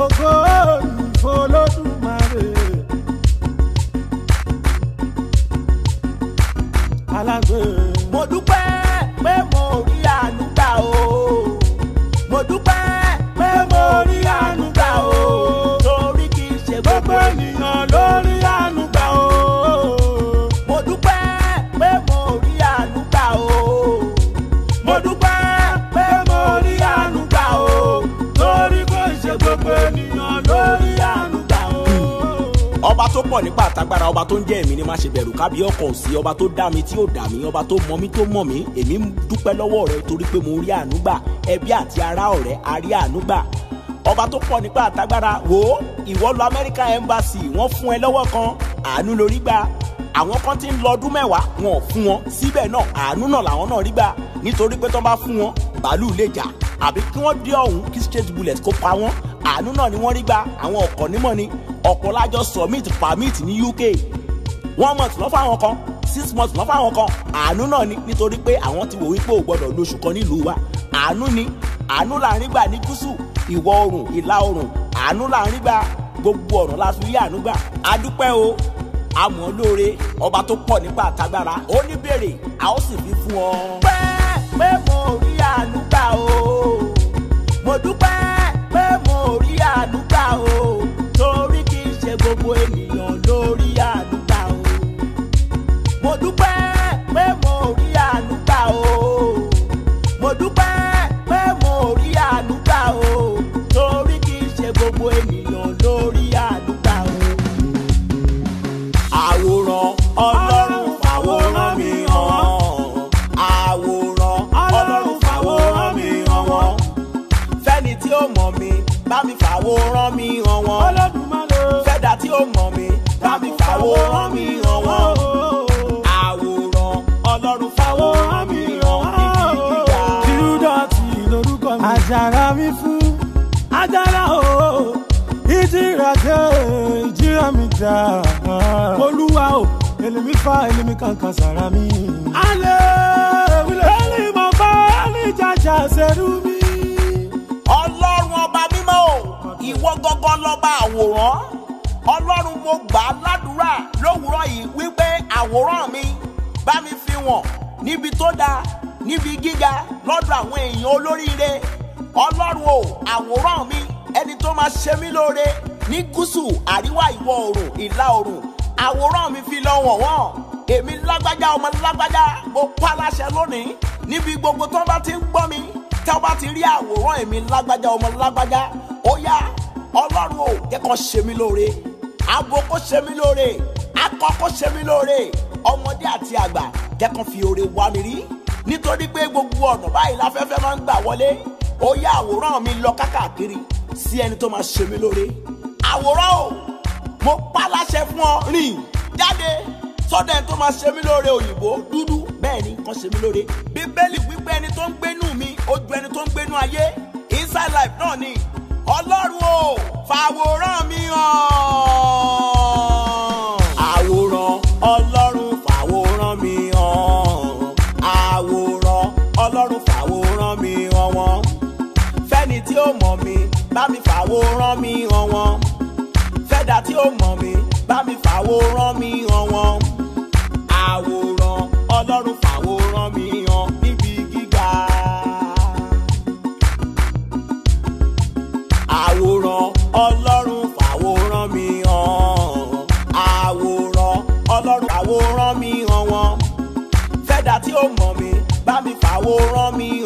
ògo ìfọlọ́dúnmáre. alágbè. mo dúpẹ́ pé mo rí àánú gbà o mo dúpẹ́ pé mo rí àánú gbà o torí kì í ṣe gbogbo gbogbo ènìyàn ló rí àánú gbà o. mo dúpẹ́ pé mo rí àánú gbà o mo dúpẹ́ pé mo rí àánú gbà o. torí kò ṣe gbogbo ènìyàn ló rí àánú gbà o. ọba tó pọ̀ nípa àtagbára ọba tó ń jẹ́ èmi ni má ṣe bẹ̀rù kábí ọkọ̀ òsì ọba tó dá mi tí ò dá mi ọba tó mọ mi tó mọ̀ mí èmi ń dúpẹ́ lọ́wọ́ rẹ torí pé mo rí àánú gbà ẹbí àti ará ọ̀rẹ́ a rí àánú gbà ọba tó pọ̀ nípa àtagbára wò ó ìwọ lọ American Embassy wọ́n fún ẹ lọ́wọ́ kan àánú lórí gbà àwọn kan ti ń lọ ọdún mẹ́wàá wọn ò fún wọn síbẹ̀ náà àánú náà làwọn náà rí gbà nítorí pé tó bá fún wọn bàálù lè jà àbí kí wọ́n dé ọ̀hún kí straight bullet kó pa wọ́n àánú náà ni wọ́n rí gbà àwọn ọ̀kọ̀ nímọ̀ ni ọ̀pọ̀ lájọ submit permit ní UK one month lọ́ fáwọn kan six months lọ́ fáwọn kan àánú náà ni nítorí pé àwọn ti wò wípé ò gbọ́dọ̀ lóṣù kan nílùú wa àánú ni àánú là ń rí gbà ní gúúsù ìwọ̀ oòrùn ìlà oòrùn àánú là ń rí gbà gbogbo ọ̀nà la fi rí àánú gbà adúpẹ́ o àmọ́ lóore ọba tó pọ̀ nípa àtagbára ó ní béèrè a ó sì fi fún ọ. pẹ́ pé mo rí àánú gbà o mo dúpẹ́ pé mo rí àánú gbà o torí kì í ṣe gbogbo ènìyàn ló rí àánú gbà o mo dúpẹ́ pé mo rí àánú gbà o mo dúpẹ́ pé mo rí àánú gbà o torí kì í ṣe gbogbo ènìyàn ló rí àánú gbà o àwòrán ọlọ́run fàwòrán mi hàn àwòrán ọlọ́run fàwòrán mi hàn wọ́n fẹ́ni tí ó mọ̀ mi bá mi fàwòrán mi hàn wọ́n Olódùmarè. fẹ́dà tí ó mọ̀ mi bá mi fàwòrán mi hàn wọ́n àwòrán ọlọ́run fàwòrán mi hàn níbi gíga. Júdọ̀tì lorúkọ mi. Àjàrà mi fún. Àjàrà o. Ìjìrà jẹ́ ìjìrà mi jà. Olúwa o. Èlèmi fa èlèmi kankan sára mi. Alẹ́ wílẹ̀. Èlì mọ̀ bá èlì jàjà ṣerú mi. ọlọ́run ọba mímọ́ o ìwọ gángan lọ́ba àwòrán ọlọ́run mo gbà á ládùúrà lówùúrọ̀ yìí wípé àwòrán mi bá mi fi wọ̀n níbi tó dáa níbi gíga lọ́dọ̀ àwọn èèyàn olóríire ọlọ́run o àwòrán mi ẹni tó máa ṣe mí lóore ní gúúsù àríwá ìwọ̀ oòrùn ìlà oòrùn àwòrán mi fi lọ wọ̀n wọ́n èmi lágbájá ọmọ lágbájá mo pa láṣẹ lónìí níbi gbogbo tó bá ti ń gbọ́ mi tẹ́ ọ bá ti rí àwòrán èmi lágbájá ọmọ lágbájá ó yá ọlọ́run ò kẹ́kọ̀ọ́ ṣe mí lóore abo kó ṣe mí lóore akọ kó ṣe mí lóore ọmọdé àti àgbà kẹ́kọ̀ọ́ fi oore wá mi rí nítorí pé gbogbo ọ̀nà báyìí láfẹ́fẹ́ máa ń gbà wọlé ó yá àwòrán mi lọ kákàkiri sí ẹni tó máa ṣe mí lóore àwòrán o mo pa láṣẹ fún ọ rìn jáde sọ́dọ̀ ẹni tó máa ṣe mí lóore òyìnbó dúdú bẹ́ẹ̀ ni kan ṣe mí lóore bíbélì wípé ẹni tó ń gbénú mi ó ju ẹni tó ń gbénú ayé inside life náà ni ọlọ́run o fàwòrán mi hàn. àwòrán ọlọ́run fàwòrán mi hàn. àwòrán ọlọ́run fàwòrán mi hàn wọ́n. fẹ́ni tí ó mọ̀ mi bá mi fàwòrán mi hàn wọ́n. fẹ́dà tí ó mọ̀ mi bá mi fàwòrán mi hàn wọ́n. àwòrán ọlọ́run fàwòrán mi hàn níbi gíga. àwòrán ọlọ́run fàwòrán mi hàn àwòrán ọlọ́run fàwòrán mi hàn wọ́n fẹ́dà tí ó mọ̀ mi bá mi fàwòrán mi